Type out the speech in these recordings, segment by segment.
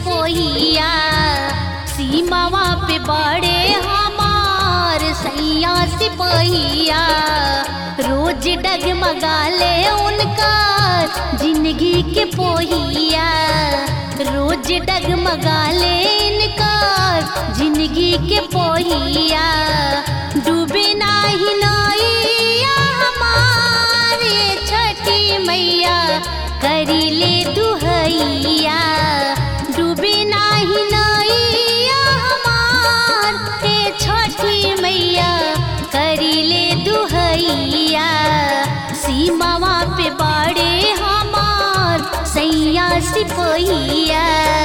सिपोहिया सीमावा पे बड़े हमार सैया सिपोहिया रोज डगमगाले उनका जिंदगी के पोहिया रोज डगमगाले इनका जिंदगी के पोहिया डूबे नाही नैया हमारे छठी मैया करी ले दुहैया डूबे नाही नैया हमार हे छठी मैया करी ले दुहैया सीमावा पे बाड़े हमार सैया सिपहिया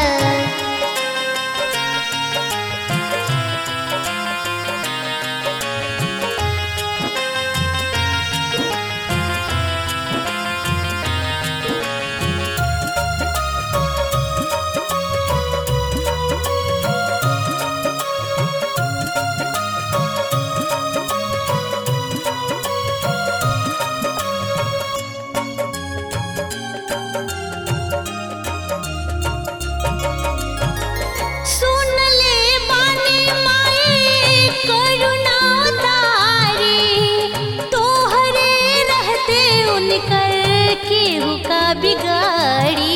सुन ले बानी माई करुणा तारी तोहरे रहते उनकर केहू का बिगाड़ी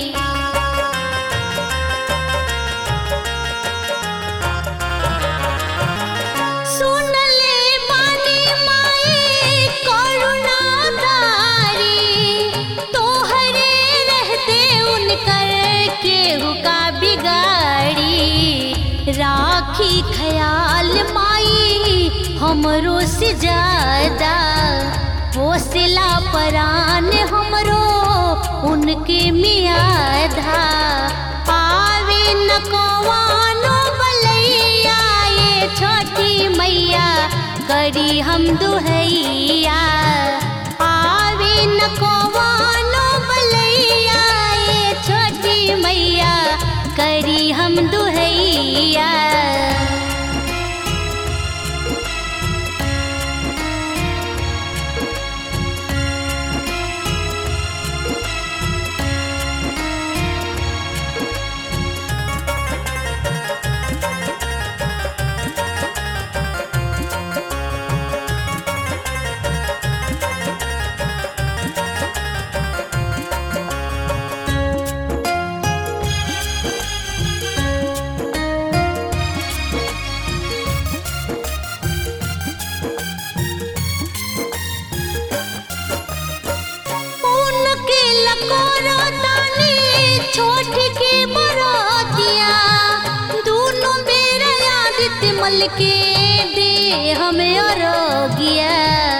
सुन ले बानी माई करुणा तारी तोहरे रहते उनकर केहू का बिगाड़ी राखी ख्याल माई हमरो से ज्यादा हौसला परान हमरो उनके मियादा पावे न कवानो बलैया ये छोटी मैया करी हम दुहैया पावे न कवानो बलैया ये छोटी मैया करी हम दुहैया उनके लकोरा तानी छोट के बरातिया दोनों मेरा आदित्य मल के दे हमें अरोगिया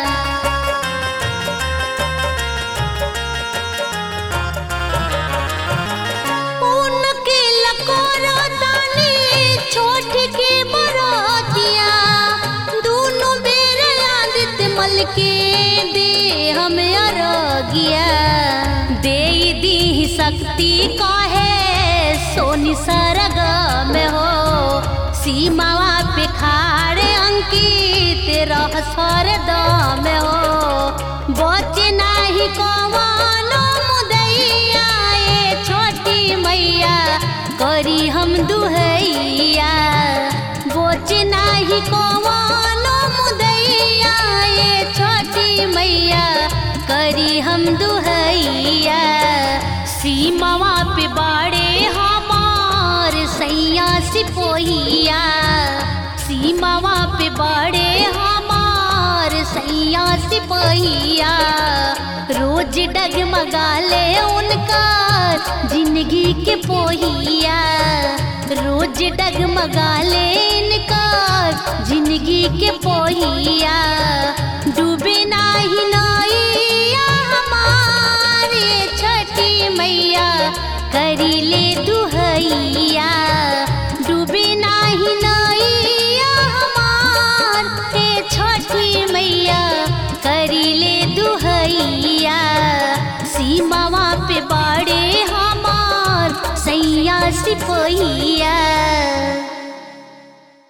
उनके लकोरा तानी छोट के बरातिया दोनों मेरा आदित्य मल के दे हमें अरोगिया दे दी शक्ति काहे सोनी सरगा में हो सीमावा पे खाड़े अंकित रह सरदम हो बचे नाही कवानो मुदैया ए छोटी मैया करी हम दुहैया बोचे नाही कवानो मुदैया ए छोटी मैया करी हम दुहैया सीमावा पे बाड़े हमार सैया सिपोहिया सीमावा पे बाड़े हमार सैया सिपोहिया रोज डगमगाले उनका जिंदगी के पोहिया रोज डगमगाले इनका जिंदगी के पोहिया डूबे नाही नैया हमारे छठी मैया करी ले दुहैया डूबे नाही नैया हमार हे छठी मैया करी ले दुहैया सीमावा पे बाड़े हमार सैया सिपोहिया